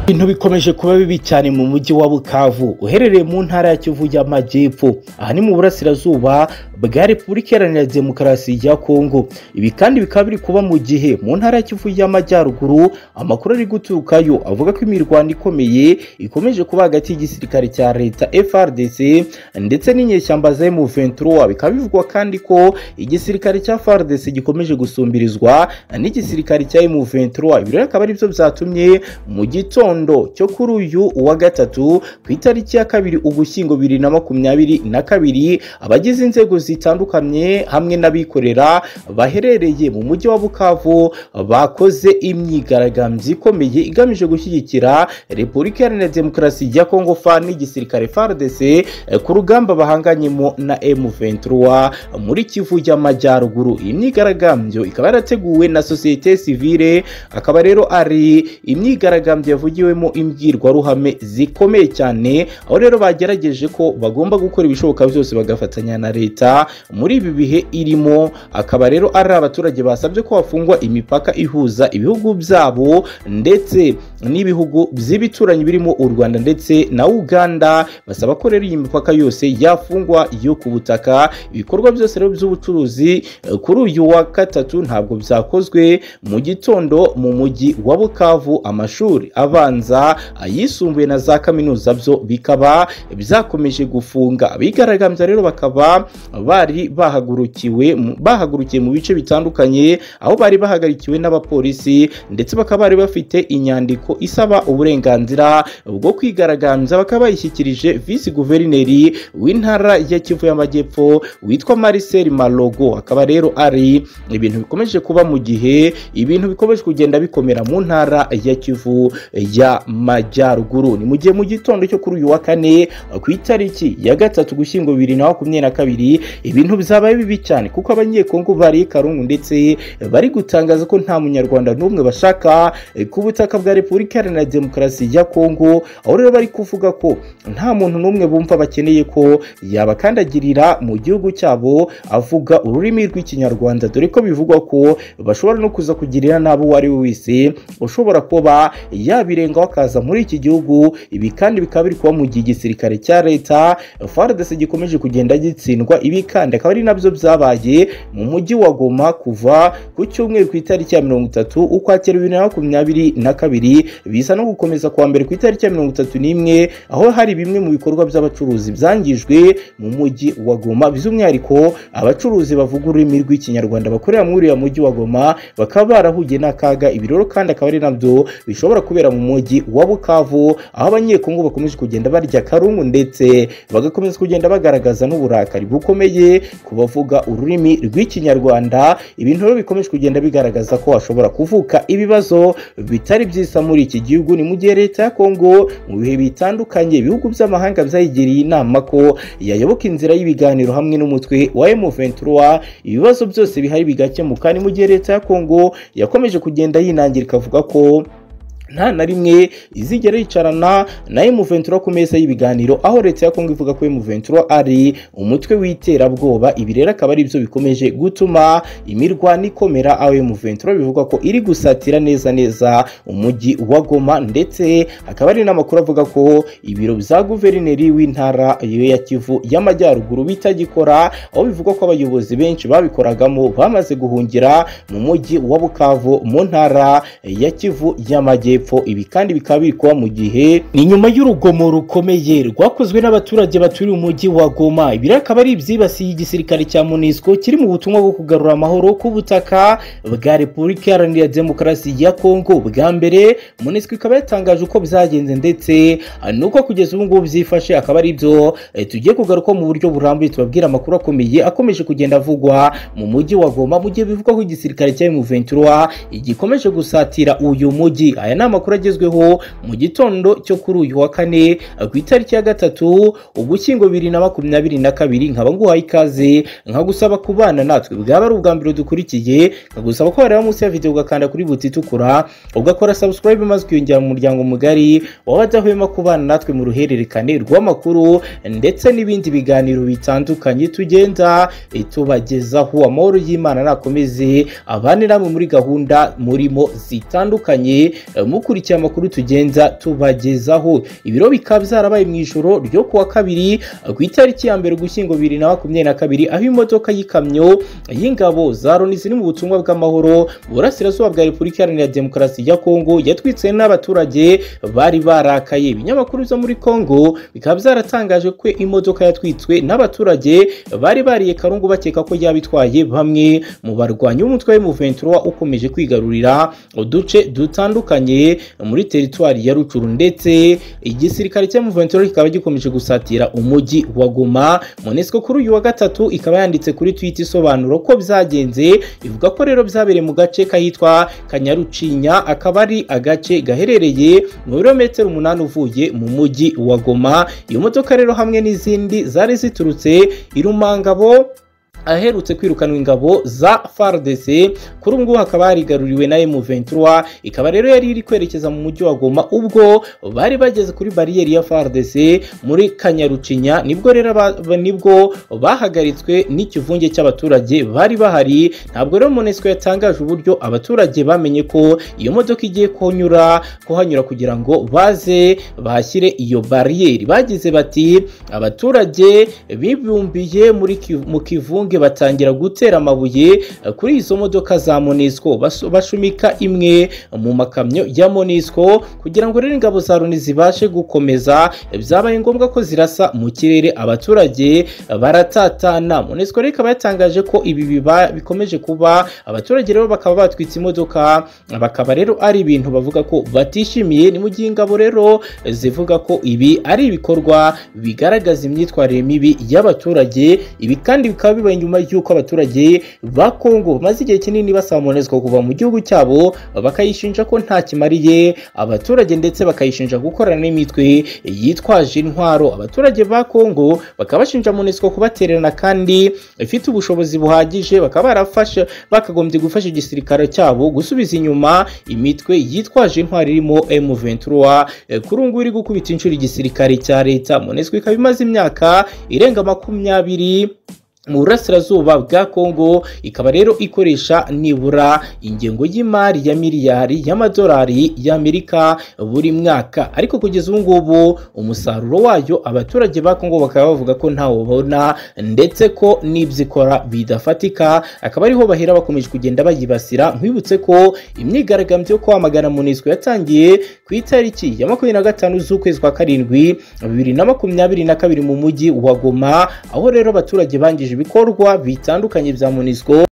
bintu bikomeje kuba bibi cyane mu mujyi wa bukavu uherereye mu ntara ya kivu y'amajyepfo aha ni mu burasirazuba bwa repubulika iharanira demokarasi ya kongo ibi kandi bikaba biri kuba mu gihe mu ntara ya kivu y'amajyaruguru amakuru ari guturukayo avuga ko imirwano ikomeye ikomeje kuba hagati y'igisirikare cya leta frdc ndetse n'inyeshyamba za m23 bikaba bivugwa kandi ko igisirikare cya frdc gikomeje gusumbirizwa n'igisirikare cya m23 ibi rero akaba ari byo byatumye mu gitondo cyo kuri uyu wa gatatu ku itariki ya kabiri ugushyingo bibiri na makumyabiri na kabiri abagize inzego zitandukanye hamwe n'abikorera baherereye mu mujyi wa bukavu bakoze imyigaragambyo ikomeye igamije gushyigikira repubulika iharanira demokarasi ya kongo fa n'igisirikare frdc ku rugamba bahanganyemo na m23 muri kivu y'amajyaruguru iyi myigaragambyo ikaba yarateguwe na sosiyete sivile akaba rero ari imyigaragambyo yavugiwemo imbwirwaruhame zikomeye cyane aho rero bagerageje ko bagomba gukora ibishoboka byose bagafatanya na leta muri ibi bihe irimo akaba rero ari abaturage basabye ko hafungwa imipaka ihuza ibihugu byabo ndetse n'ibihugu by'ibituranyi birimo u rwanda ndetse na uganda basaba ko rero iyi mipaka yose yafungwa yo ku butaka ibikorwa byose rero by'ubucuruzi kuri uyu wa gatatu ntabwo byakozwe mu gitondo mu mujyi wa bukavu amashuri abanza ayisumbuye na za kaminuza byo bikaba byakomeje gufunga abigaragambya rero bakaba bari bahagurukiwe bahagurukiye mu bice bitandukanye aho bari bahagarikiwe n'abapolisi ndetse bakaba bari bafite inyandiko isaba uburenganzira bwo kwigaragambya bakaba bayishyikirije visi guverineri w'intara ya kivu y'amajyepfo witwa marisel malogo akaba rero ari ibintu bikomeje kuba mu gihe ibintu bikomeje kugenda bikomera mu ntara ya kivu y'amajyaruguru ni mu gihe mu gitondo cyo kuri uyu wa kane ku itariki ya gatatu gushyingo bibiri na makumyabiri na kabiri ibintu byabaye bibi cyane kuko abanyekongo bari karungu ndetse bari gutangaza ko nta munyarwanda n'umwe bashaka ku butaka bwa repubulika iharanira demokarasi ya kongo aho rero bari kuvuga ko nta muntu n'umwe bumva bakeneye ko yabakandagirira mu gihugu cyabo avuga ururimi rw'ikinyarwanda dore ko bivugwa ko bashobora no kuza kugirira n'abo uwo ari we wese ushobora kuba yabirengaho akaza muri iki gihugu ibi kandi bikaba biri kuba mu gihe igisirikare cya leta frdc gikomeje kugenda gitsindwa ibi kandi akaba ari nabyo byabaye mu mujyi wa goma kuva ku cyumweru ku itariki ya mirongo itatu ukwakira bibiri na makumyabiri na kabiri bisa no gukomeza kuwa mbere ku itariki ya mirongo itatu n'imwe aho hari bimwe mu bikorwa by'abacuruzi byangijwe mu mujyi wa goma by'umwihariko abacuruzi bavuga ururimi rw'ikinyarwanda bakorera muri uriya mujyi wa goma bakaba barahuye n'akaga ibi rero kandi akaba ari nabyo bishobora kubera mu mujyi wa bukavu aho abanyekongo bakomeje kugenda barya karungu ndetse bagakomeza kugenda bagaragaza n'uburakari bukomeye ku bavuga ururimi rw'ikinyarwanda ibintu rero bikomeje kugenda bigaragaza ko hashobora kuvuka ibibazo bitari byisa muri iki gihugu ni mu gihe leta ya kongo mu bihe bitandukanye ibihugu by'amahanga byayigiriye inama ko yayoboka inzira y'ibiganiro hamwe n'umutwe wa M23 ibibazo byose bihari bigakemuka ni mu gihe leta ya kongo yakomeje kugenda yinangira ikavuga ko nta na rimwe izigera yicarana na M23 ku meza y'ibiganiro aho leta ya Kongo ivuga ko M23 ari umutwe w'iterabwoba ibi rero akaba ari byo bikomeje gutuma imirwano ikomera aho M23 bivuga ko iri gusatira neza neza umujyi wa Goma ndetse akaba ari n'amakuru avuga ko ibiro bya guverineri w'intara ya Kivu y'amajyaruguru bitagikora aho bivuga ko abayobozi benshi babikoragamo bamaze guhungira mu mujyi wa Bukavu mu ntara ya Kivu y'amajyepfo ibi kandi bikaba biri kuba mu gihe ni nyuma y'urugomo rukomeye rwakozwe n'abaturage baturiye umujyi wa goma ibi akaba ari ibyibasiye igisirikare cya monisco kiri mu butumwa bwo kugarura amahoro ku butaka bwa repubulika iharanira demokarasi ya kongo bwa mbere monisco ikaba yatangaje uko byagenze ndetse nuko kugeza ubu ngubu byifashe akaba ari byo tugiye kugaruka mu buryo burambuye tubabwira amakuru akomeye akomeje kugenda avugwa mu mujyi wa goma mu gihe bivugwa ko igisirikare cya muventura igikomeje gusatira uyu mujyi aya ni amakuru agezweho mu gitondo cyo kuri uyu wa kane ku itariki ya gatatu ugushyingo bibiri na makumyabiri na kabiri nkaba nguhaye ikaze nkagusaba kubana natwe bwaba ari ubwa mbere dukurikiye nkagusaba ko wareba munsi ya video ugakanda kuri buti itukura ugakora subscribe maze ukiyongera mu muryango mugari waba adahwema kubana natwe mu ruhererekane rw'amakuru ndetse n'ibindi biganiro bitandukanye tugenda tubagezaho amahoro y'imana nakomeze abane namwe muri gahunda murimo zitandukanye mukurikiye amakuru tugenza tubagezaho ibiro bikaba byarabaye mu ijoro ryo kuwa kabiri ku itariki ya mbere ugushyingo bibiri na makumyabiri na kabiri aho imodoka y'ikamyo y'ingabo za loni ziri mu butumwa bw'amahoro mu burasirazuba bwa repubulika iharanira demokarasi ya kongo yatwitse n'abaturage bari barakaye ibinyamakuru byo muri kongo bikaba byaratangaje ko imodoka yatwitswe n'abaturage bari bariye karungu bakeka ko yaba itwaye bamwe mu barwanyi b'umutwe w'umuventura ukomeje kwigarurira uduce dutandukanye muri teritwari ya rucuru ndetse igisirikare cy'umuventura kikaba gikomeje gusatira umujyi wa goma monesco kuri uyu wa gatatu ikaba yanditse kuri twita isobanura ko byagenze ivuga ko rero byabereye mu gace kahitwa kanyarucinya akaba ari agace gaherereye mu birometero umunani uvuye mu mujyi wa goma iyo modoka rero hamwe n'izindi zari ziturutse irumangabo aherutse kwirukanwa ingabo za FARDC kuri ubu ngubu hakaba harigaruriwe na M23 ikaba rero yari iri kwerekeza mu mujyi wa Goma ubwo bari bageze kuri bariyeri ya FARDC muri Kanyarucinya nibwo rero aba- nibwo bahagaritswe n'ikivunge cy'abaturage bari bahari ntabwo rero Monusco yatangaje uburyo abaturage bamenye ko iyo modoka igiye kunyura kuhanyura kugira ngo baze bahashyire iyo bariyeri bagize bati abaturage bibumbiye muri Ki- mu kivunge bunge batangira gutera amabuye eh, kuri izo modoka za Monisco Bas- bashumika imwe mu makamyo ya Monisco kugira ngo rero ingabo za Loni zibashe gukomeza eh, byabaye ngombwa ko zirasa mu kirere abaturage eh, baratatana Monisco rero ikaba yatangaje ko ibi biba bikomeje kuba abaturage rero bakaba batwitse imodoka bakaba rero ari ibintu bavuga ko batishimiye ni mu gihe ingabo rero eh, zivuga ko ibi ari ibikorwa bigaragaza imyitwarire mibi y'abaturage ibi kandi bikaba bibaye nyuma y'uko abaturage ba Kongo bamaze igihe kinini basaba Monusco kuva mu gihugu cyabo bakayishinja ko nta kimariye abaturage ndetse bakayishinja gukorana n'imitwe yitwaje intwaro abaturage ba Kongo bakaba bashinja Monusco kubatererana kandi ifite ubushobozi buhagije bakaba barafashe bakagombye gufasha igisirikare cyabo gusubiza inyuma imitwe yitwaje intwaro irimo M23 Eh, kuri ubu ngubu iri gukubita inshuro igisirikare cya leta Monusco ikaba imaze imyaka irenga makumyabiri mu burasirazuba bwa kongo ikaba rero ikoresha nibura ingengo y'imari ya miliyari y'amadolari y'amerika buri mwaka ariko kugeza ubu ngubu umusaruro wayo abaturage ba kongo bakaba bavuga ko ntawo babona ndetse ko n'ibyo ikora bidafatika akaba ariho bahera bakomeje kugenda bayibasira nkwibutse ko imyigaragambyo yo kwamagana munisiko yatangiye ku itariki ya makumyabiri na gatanu z'ukwezi kwa karindwi bibiri na makumyabiri na kabiri mu mujyi wa goma aho rero abaturage bangije ibangije ibikorwa bitandukanye bya Monusco